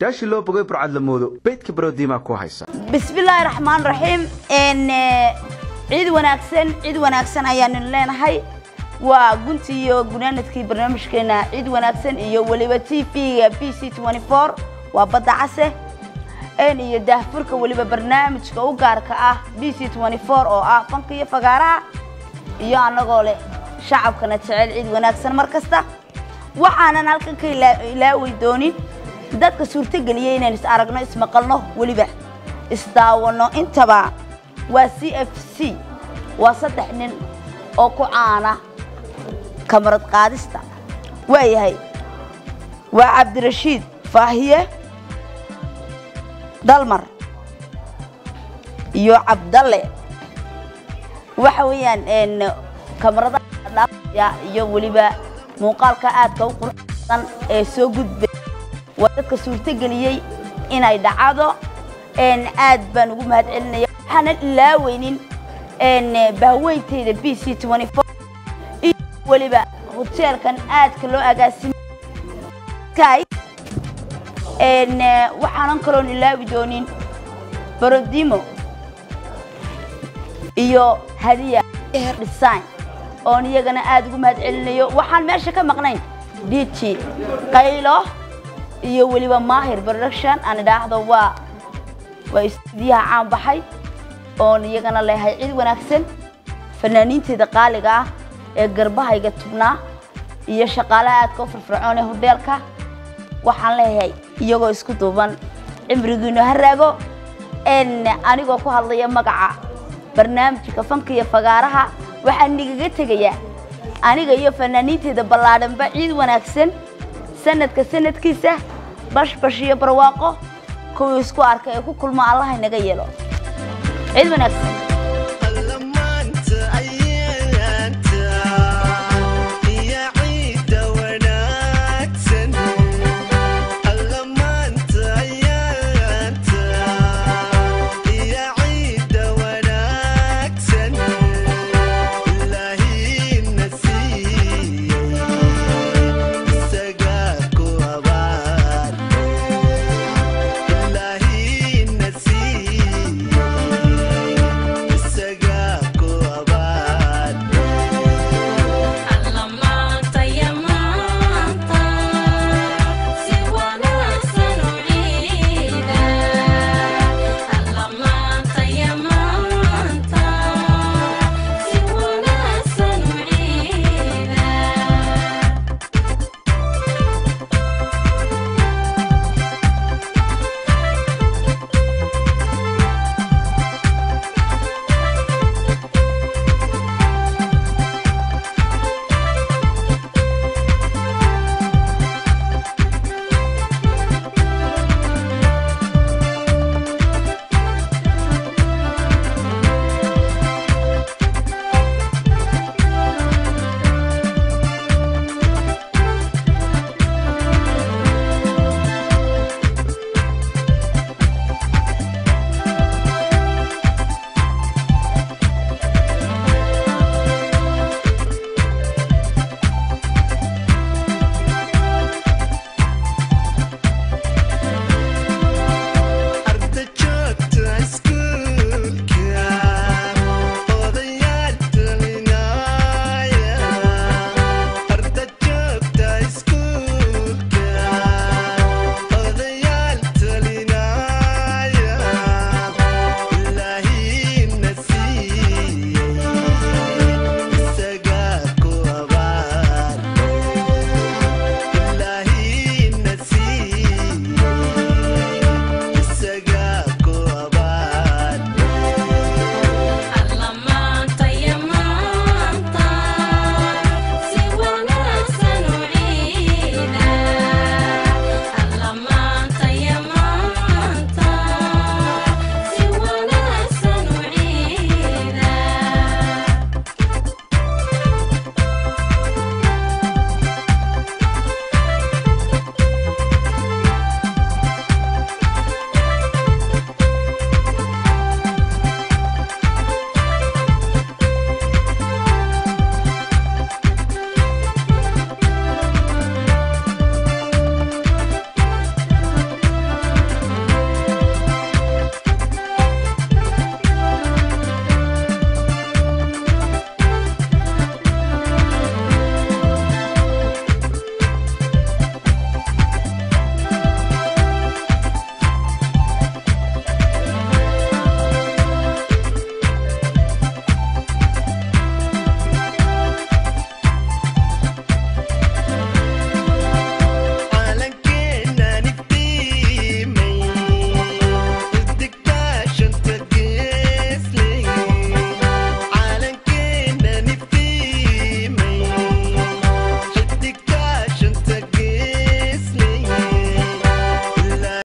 yaashii loo bogay burcad la moodo beydka barodiimaa ku haysa bismillaahi raxmaan raxiim ciid wanaagsan ciid wanaagsan ayaanu leenahay waa gunti iyo gunaanadkii barnaamijkeena ciid wanaagsan iyo weliba t v-ga b c waa badda case iyo daahfurka weliba barnaamijka u gaarka ah b c oo ah fanka iyo fagaaraha iyo annagoo leh shacabkana jecel ciid wanaagsan mar kasta waxaanan halkan ka ilaawi doonin dadka suurtogeliya inaynu is aragno ismaqalno weliba isdaawano intaba waa c f c waa saddex nin oo ku caana kamarad qaadista waayahay waa cabdirashiid faahiye dalmar iyo cabdalle waxa weeyaan kamaradaha iyo weliba muuqaalka aadka u quruxsan ee soo gudbay waa dadka suurtogeliyey inay dhacdo aad baan ugu mahad celinaya waxaanan ilaaweynin bahweyntayda b c iyo weliba hoteelkan aadka loo agaasimay waxaanan kaloon ilaawi doonin barodimo iyo hadiya her design oon iyagana aada ugu mahad celinayo waxaan meesha ka maqnayn diji qaylo iyo weliba maahir production aan idhaahdo waa waa istuudiyaha caan baxay oon iyagana leehay cid wanaagsan fanaaniinteeda qaaliga ah ee garbahayga tubnaa iyo shaqaalaha aadka u firfircoon ee hodeelka waxaan leeyahay iyagoo isku duuban cimrigiinu ha raago anigoo ku hadlaya magaca barnaamijka fanka iyo fagaaraha waxaan nigaga tegayaa aniga iyo fanaaniinteeda ballaadhanba ciid wanaagsan sanadka sanadkiisa bashbash iyo barwaaqo kuwii isku arka ee ku kulmo allaha inaga yeelo ciid wanaagsan